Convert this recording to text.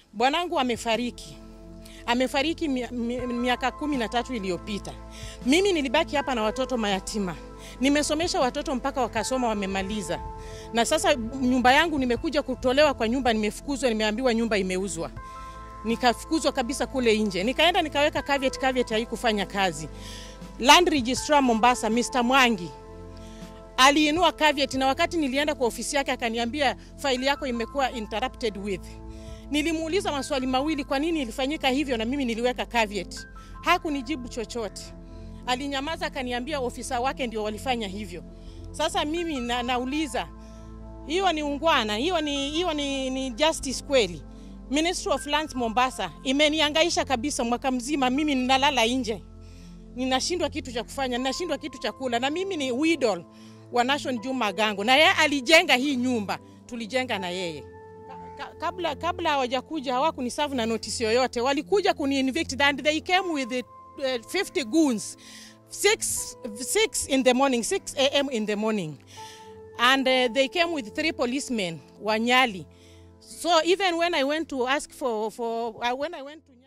Bwanangu amefariki, amefariki mi- mi- miaka kumi na tatu iliyopita. Mimi nilibaki hapa na watoto mayatima, nimesomesha watoto mpaka wakasoma wamemaliza, na sasa nyumba yangu nimekuja kutolewa kwa nyumba, nimefukuzwa, nimeambiwa nyumba imeuzwa nikafukuzwa kabisa kule nje. Nikaenda nikaweka caveat, caveat haikufanya kazi. Land Registrar Mombasa, Mr. Mwangi aliinua caveat, na wakati nilienda kwa ofisi yake akaniambia faili yako imekuwa interrupted with. Nilimuuliza maswali mawili, kwa nini ilifanyika hivyo, na mimi niliweka caveat. Hakunijibu chochote, alinyamaza, akaniambia ofisa wake ndio walifanya hivyo. Sasa mimi na, nauliza hiyo ni ungwana, hiyo ni, hiyo ni, ni justice kweli? Ministry of Lands Mombasa imeniangaisha kabisa mwaka mzima, mimi ninalala nje, ninashindwa kitu cha kufanya, ninashindwa kitu cha kula, na mimi ni widow wa Nation Juma Gango, na yeye alijenga hii nyumba, tulijenga na yeye Ka- ka- kabla kabla hawajakuja hawakuniserve na notice yoyote, walikuja kuni evict and they came with the, uh, 50 goons 6 6 in the morning 6 am in the morning and uh, they came with three policemen wanyali so even when i went to ask for for uh, when i went to